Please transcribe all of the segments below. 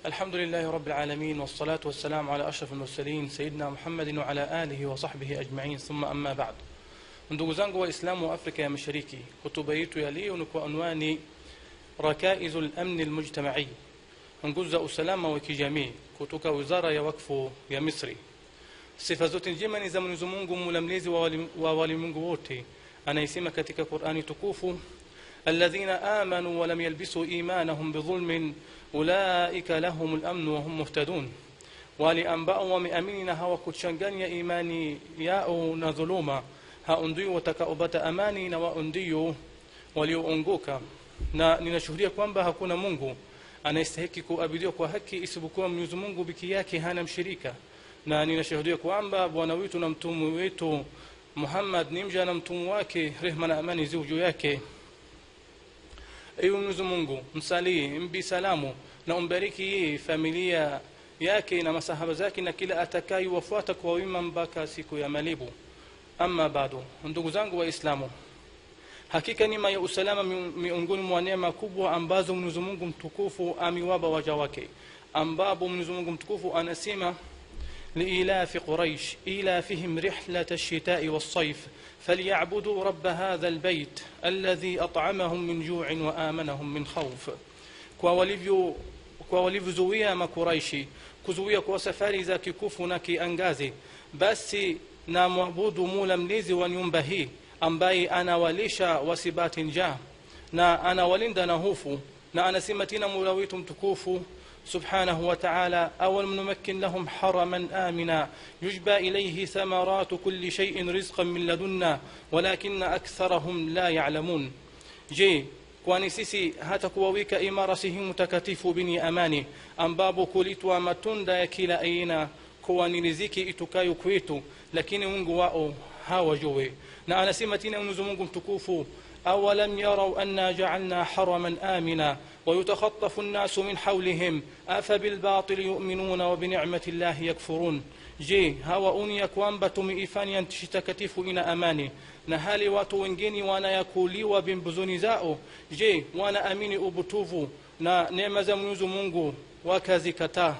الحمد لله رب العالمين والصلاة والسلام على أشرف المرسلين سيدنا محمد وعلى آله وصحبه أجمعين ثم أما بعد ndugu zangu waislamu wa afrika ya mashariki hotuba yetu ya leo ni kwa unwani rakaizu lamni lmujtamai nguzo za usalama wa kijamii kutoka wizara ya wakfu ya misri sifa zote njema ni za mwenyezi mungu mula mlezi wa wali- wa walimwengu wote anayesema katika qurani tukufu الذين آمنوا ولم يلبسوا إيمانهم بظلم أولئك لهم الأمن وهم مهتدون wale ambao wameamini na hawakuchanganya imani yao na dhuluma hao ndio watakaopata amani na wao ndio walioongoka na ninashuhudia kwamba hakuna mungu anayestahiki kuabudiwa kwa haki isipokuwa mwenyezi mungu peke yake hana mshirika na ninashuhudia kwamba bwana wetu na mtume wetu muhammad ni mja na mtume wake rehma na amani ziwe juu yake ewe mwenyezi mungu msalii mbi salamu na umbariki yeye familia yake na masahaba zake na kila atakayewafuata kwa wima mpaka siku ya malibu ama bado ndugu zangu waislamu hakika nima ya usalama mi- miongoni mwa neema kubwa ambazo mwenyezi mungu mtukufu amewapa waja wake ambapo mwenyezi mungu mtukufu anasema لإيلاف قريش إيلافهم رحلة الشتاء والصيف فليعبدوا رب هذا البيت الذي أطعمهم من جوع وآمنهم من خوف kwa walivyo kwa walivyozuia makuraishi kuzuia kwa safari za kikufu na kiangazi basi na mwabudu mula mlezi wa nyumba hii ambaye anawalisha wasibati njaa na anawalinda na hofu na anasema tena mula wetu mtukufu سبحانه وتعالى أولم نمكن لهم حرما آمنا يجبى إليه ثمرات كل شيء رزقا من لدنا ولكن أكثرهم لا يعلمون je kwani sisi hata kuwawika imara sehemu takatifu bini amani ambapo kulitwa matunda ya kila aina kuwa ni riziki itukayo kwetu lakini mungu wao hawajue na anasema tena mwenyezi mungu mtukufu أولم يروا أنا جعلنا حرما آمنا ويتخطف الناس من حولهم أفبالباطل يؤمنون وبنعمة الله يكفرون je hawaoni ya kwamba tumeifanya nchi takatifu ina amani na hali watu wengine wanayakuliwa bimbuzuni zao je wanaamini ubutuvu na neema za mwenyezi mungu wakazikataa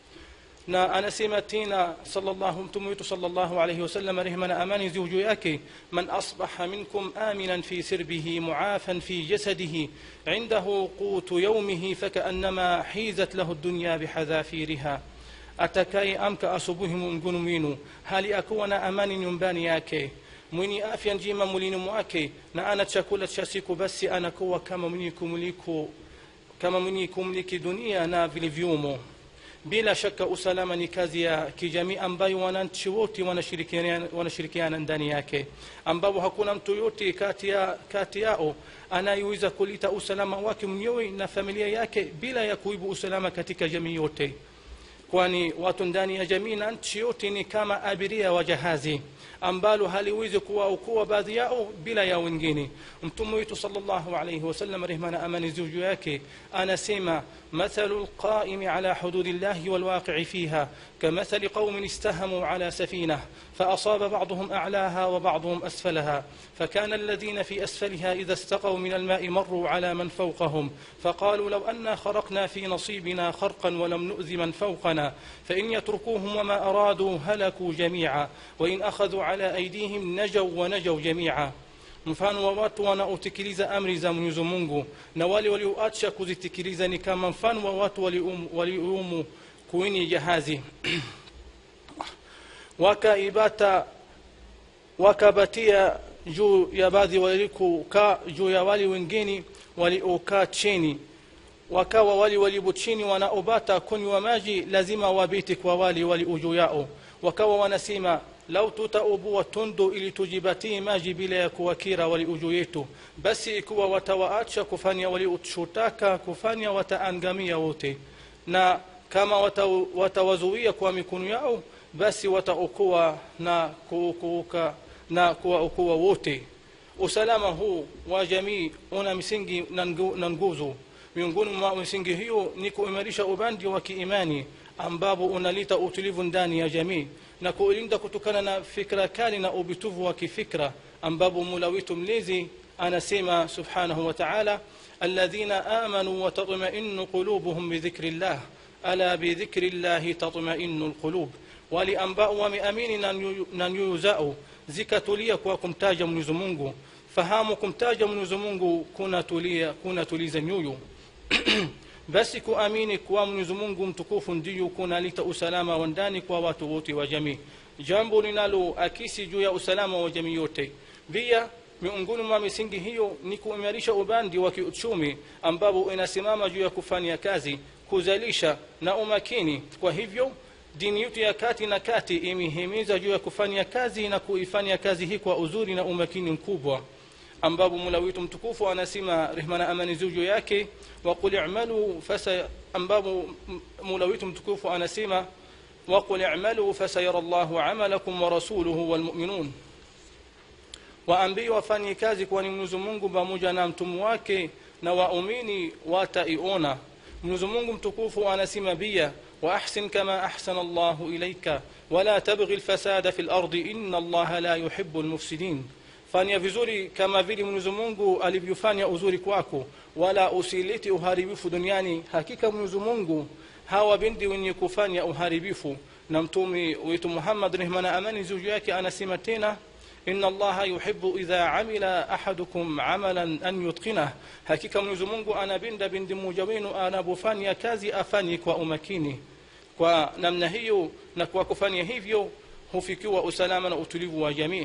na anasema tena sallallahu mtume wetu sallallahu alayhi wasallam rehma na amani ziwe juu yake man asbaha minkum aminan fi sirbihi muafan fi jasadihi indahu qutu yaumihi fakaannama hizat lahu dunya bihadhafiriha atakaye amka asubuhi miongoni mwenu hali akuwa na amani nyumbani yake mwenye afya njema mwilini mwake na ana chakula cha siku basi anakuwa kama mwenye kumiliku kama mwenye kumiliki dunia na vilivyomo bila shaka usalama ni kazi ya kijamii ambayo wananchi wote wanashirikiana, wanashirikiana ndani yake ambapo hakuna mtu yote kati, ya, kati yao anayeweza kulita usalama wake mwenyewe na familia yake bila ya kuibu usalama katika jamii yote kwani watu ndani ya jamii na nchi yote ni kama abiria wa jahazi ambalo haliwezi kuwaokoa baadhi yao bila ya wengine mtume wetu salllahu alaihi wasallam rehma na amani ziwe juu yake anasema mathalu lqaimi ala hududi llahi walwaqii fiha كمثل قوم استهموا على سفينة فأصاب بعضهم أعلاها وبعضهم أسفلها فكان الذين في أسفلها إذا استقوا من الماء مروا على من فوقهم فقالوا لو أنا خرقنا في نصيبنا خرقا ولم نؤذ من فوقنا فإن يتركوهم وما أرادوا هلكوا جميعا وإن أخذوا على أيديهم نجوا ونجوا جميعا mfano wa watu wanaotekeleza amri za mwenyezi mungu na wale walioacha kuzitekeliza ni kama mfano wa watu waliumu, waliumu kwenye jahazi wakaibata wakabatia juu ya baadhi walikukaa juu ya wale wengine waliokaa chini wakawa wale walio chini wanaobata kunywa maji lazima wabiti kwa wale walio juu yao wakawa wanasema lau tutaubua tundu ili tujibatie maji bila ya kuwakira walio juu yetu basi ikiwa watawaacha kufanya waliotaka kufanya wataangamia wote na kama wata- watawazuia kwa mikono yao basi wataokoa na kuokoka na kuwaokoa wote usalama huu wa jamii una misingi na ngu- na nguzo miongoni mwa misingi hiyo ni kuimarisha ubandi wa kiimani ambapo unaleta utulivu ndani ya jamii na kuilinda kutokana na fikra kali na ubituvu wa kifikra ambapo mula wetu mlezi anasema subhanahu wa taala alladhina amanu watطmainu qulubuhum bidhikri llah ala bidhikri llahi tatmainu lqulub wale ambao wameamini na nyoyo- na nyoyo zao zikatulia kwa kumtaja mwenyezi mungu fahamu kumtaja mwenyezi mungu kunatulia kunatuliza nyoyo basi kuamini kuwa mwenyezi mungu mtukufu ndiyo kunaleta usalama wa ndani kwa watu wote wa jamii jambo linaloakisi juu ya usalama wa jamii yote pia miongoni mwa misingi hiyo ni kuimarisha ubandi wa kiuchumi ambapo inasimama juu ya kufanya kazi kuzalisha na umakini kwa hivyo dini yetu ya kati na kati imehimiza juu ya kufanya kazi na kuifanya kazi hii kwa uzuri na umakini mkubwa ambapo mula wetu mtukufu anasema rehma na amani ziwe juu yake waqul i'malu fasa ambapo m- mula wetu mtukufu anasema waqul i'malu fasayara llahu amalakum wa rasuluhu walmuminun waambie wafanye kazi kwani mwenyezi mungu pamoja na mtumu wake na waumini wataiona mwenyezi mungu mtukufu anasema pia واحسن كما احسن الله اليك ولا تبغي الفساد في الارض ان الله لا يحب المفسدين fanya vizuri kama vile mwenyezi mungu alivyofanya uzuri kwako wala usilete uharibifu duniani hakika mwenyezi mungu hawapendi wenye kufanya uharibifu na mtume wetu muhammad rehma na amani juu yake anasema tena إن الله يحب إذا عمل أحدكم عملا أن يتقنه hakika mwenyezi mungu anapenda bindi mmoja wenu anapofanya kazi afanye kwa umakini kwa namna hiyo na kwa kufanya hivyo hufikiwa usalama na utulivu wa jamii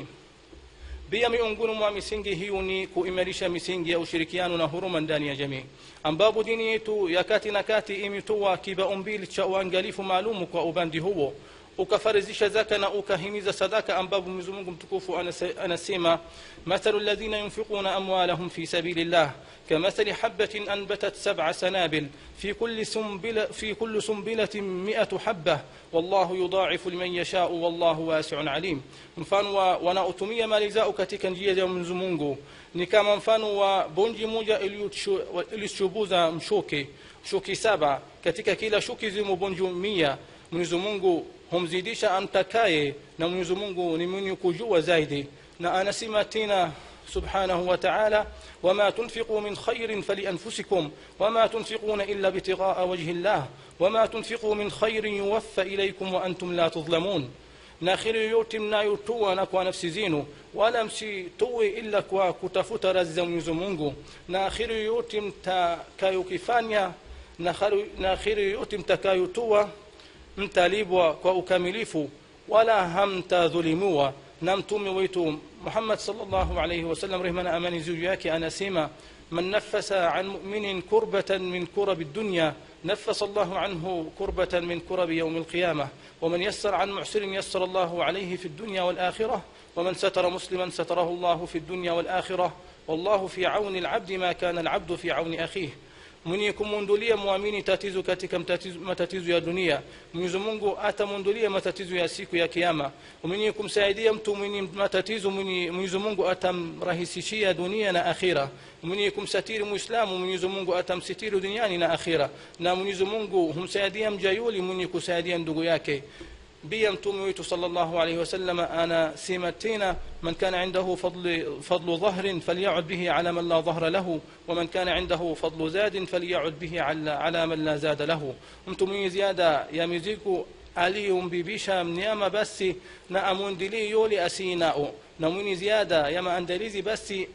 pia miongoni mwa misingi hiyo ni kuimarisha misingi ya ushirikiano na huruma ndani ya jamii ambapo dini yetu ya kati na kati imetoa kibaumbili cha uangalifu maalumu kwa ubandi huo ukafarizisha zaka na ukahimiza sadaka ambapo mwenyezi mungu mtukufu anase- anasema mathalu ladhina yunfiquna amwalahum fi sabili llah كمثل حبة أنبتت سبع سنابل في كل سنبلة في كل سنبلة مئة حبة والله يضاعف لمن يشاء والله واسع عليم mfano wa wanaotumia mali zao katika njia za Mwenyezi Mungu ni kama mfano wa bonji moja iliyochubuza mshuki shuki saba katika kila shuki zimo bonji mia Mwenyezi Mungu humzidisha amtakaye na Mwenyezi Mungu ni mwenye kujua zaidi na anasema tena سبحانه وتعالى وما تنفقوا من خير فلأنفسكم وما تنفقون إلا ابتغاء وجه الله وما تنفقوا من خير يوفى إليكم وأنتم لا تظلمون na kheri yoyote mnayotoa na kwa nafsi zenu wala msitoe ila kwa kutafuta razi za mwenyezi mungu na kheri yoyote mtakayokifanya na kheri- na kheri yoyote mtakayotoa mtalibwa kwa ukamilifu wala hamtadhulumiwa na mtume wetu muhammad salllahu alaihi wasallam rehma na amani juu yake anasema man nafasa an muminin kurbatan min kurabi dunya نفس الله عنه كربة من كرب يوم القيامة ومن يسر عن معسر يسر الله عليه في الدنيا والآخرة ومن ستر مسلما ستره الله في الدنيا والآخرة والله في عون العبد ما كان العبد في عون أخيه mwenye kumwondolia mwamini tatizo katika mtatizo- matatizo ya dunia mwenyezi mungu atamwondolia matatizo ya siku ya kiama mwenye kumsaidia mtu mwenye matatizo mwenye- mwenyezi mungu atamrahisishia dunia na akhira mwenye kumsatiri muislamu mwenyezi mungu atamsitiri duniani na akhira na mwenyezi mungu humsaidia mjayuli mwenye kusaidia ndugu yake pia mtume wetu sallallahu alaihi wasallam anasema tena man kana indahu fadlu, fadlu dhahrin falyacud bihi ala man la dhahra lahu waman kana indahu fadlu zadin falyacud bihi ala, ala man la zada lahu mtu mwenye ziada ya mizigo aliyombibisha mnyama basi na amwendelee yule asinao na mwenye ziada ya maandalizi basi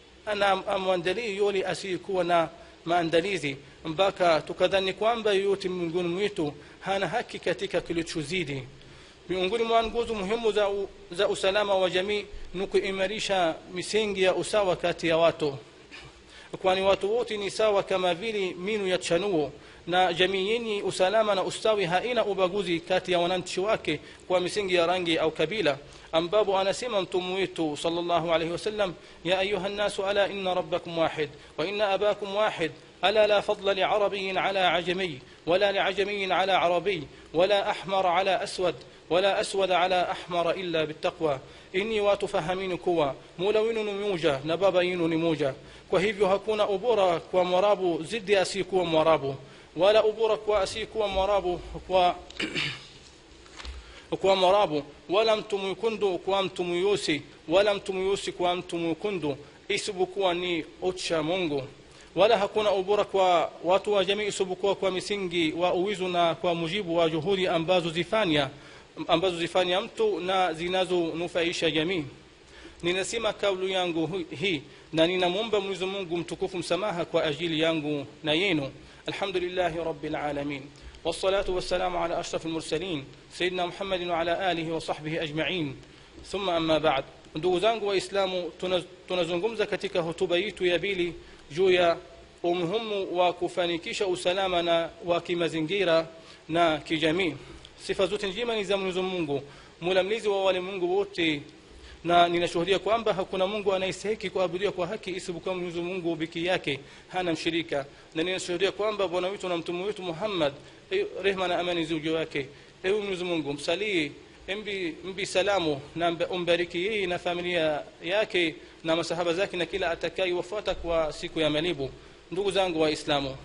ana amwandalie yule asiyekuwa na maandalizi mpaka tukadhani kwamba yoyote miongoni mwetu hana haki katika kilichozidi miongoni mwa nguzo muhimu za, u, za usalama wa jamii ni kuimarisha misingi ya usawa kati ya watu kwani watu wote ni sawa kama vile minu ya chanuo na jamii yenye usalama na ustawi haina ubaguzi kati ya wananchi wake kwa misingi ya rangi au kabila ambapo anasema mtume wetu sallallahu alaihi wasallam ya ayuha nnasu ala inna rabbakum wahid wa inna abakum wahid ألا لا فضل لعربي على عجمي ولا لعجمي على عربي ولا أحمر على أسود ولا أسود على أحمر إلا بالتقوى إني واتفهمين كوا مولوين نموجة نبابين نموجة kwa hivyo hakuna ubora kwa mwarabu zidi asiyekuwa mwarabu wala ubora kwa asiyekuwa mwarabu kwa kwa mwarabu wala mtu mwekundu kwa mtu mweusi wala mtu mweusi kwa mtu mwekundu isipokuwa ni ucha mungu wala hakuna ubora kwa watu wa jamii isipokuwa kwa misingi wa uwizu na kwa mujibu wa juhudi ambazo zifanya ambazo zifanya mtu na zinazonufaisha jamii ninasema kaulu yangu hii na ninamwomba mwenyezi mungu mtukufu msamaha kwa ajili yangu na yenu alhamdulillahi rabbil alamin والصلاة والسلام على أشرف المرسلين سيدنا محمد وعلى آله وصحبه أجمعين ثم أما بعد ndugu zangu waislamu tunazungumza katika hotuba yetu ya pili juu ya umuhimu wa kufanikisha usalama na wa kimazingira na kijamii sifa zote njema ni za mwenyezi mungu mula mlizi wa walimwengu wote na ninashuhudia kwamba hakuna mungu anayestahiki kuabudiwa kwa haki isipokuwa mwenyezi mungu peke yake hana mshirika na ninashuhudia kwamba bwana wetu na mtume wetu muhammad rehma na amani juu yake ewe mwenyezi mungu msalii mbi, mbi salamu na umbariki yeye na familia yake na masahaba zake na kila atakayewafuata kwa siku ya malibu ndugu zangu waislamu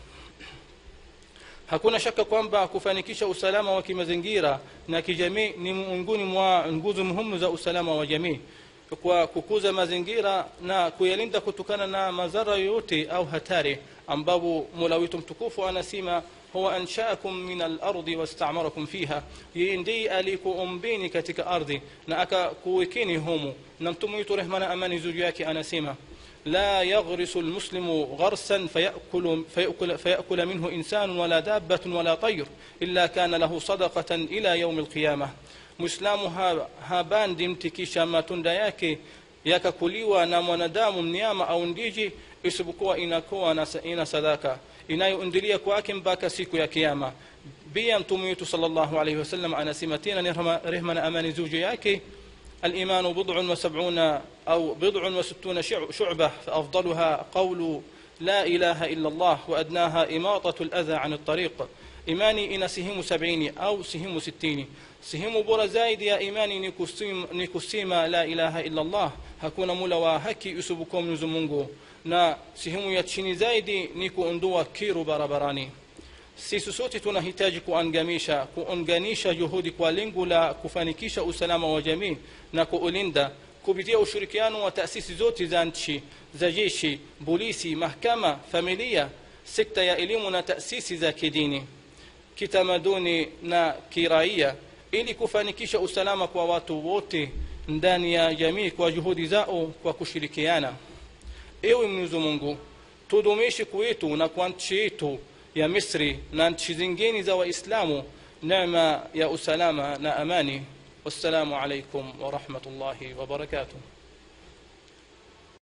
hakuna shaka kwamba kufanikisha usalama wa kimazingira na kijamii ni miongoni mwa nguzo muhimu za usalama wa jamii kwa kukuza mazingira na kuyalinda kutokana na madhara yoyote au hatari ambapo mola wetu mtukufu anasema huwa anshaakum min alardi wastamarakum fiha yeye ndiye alikuumbeni katika ardhi na akakuwekeni humu na mtume wetu rehma na amani juu yake anasema لا يغرس المسلم غرسا فيأكل, فيأكل, فيأكل منه إنسان ولا دابة ولا طير إلا كان له صدقة إلى يوم القيامة مسلم habandi mti kisha matunda yake yakakuliwa na mwanadamu mnyama au ndiji isipokuwa inakuwa ina sadaka inayoendelea kwake mpaka siku ya kiama pia mtume wetu salllahu alaihi wasallam anasema tena ni rehma na amani juu yake الإيمان بضع وسبعون أو بضع وستون شعبة فأفضلها قول لا إله إلا الله وأدناها إماطة الأذى عن الطريق إيماني إن سهم سبعين أو سهم ستين سهم بورا زايد يا إيماني نكسيما لا إله إلا الله hakuna mula wa haki usipokuwa mwenyezi mungu na sehemu ya chini zaidi ni kuondoa kiru barabarani sisi sote tunahitaji kuangamisha kuunganisha juhudi kwa lengo la kufanikisha usalama wa jamii na kuulinda kupitia ushirikiano wa taasisi zote za nchi za jeshi polisi mahkama familia sekta ya elimu na taasisi za kidini kitamaduni na kiraia ili kufanikisha usalama kwa watu wote ndani ya jamii kwa juhudi zao kwa kushirikiana ewe mwenyezi mungu tudumishi kwetu na kwa nchi yetu ya misri na nchi zingine za waislamu neema ya usalama na amani wassalamu alaikum warahmatullahi wabarakatuh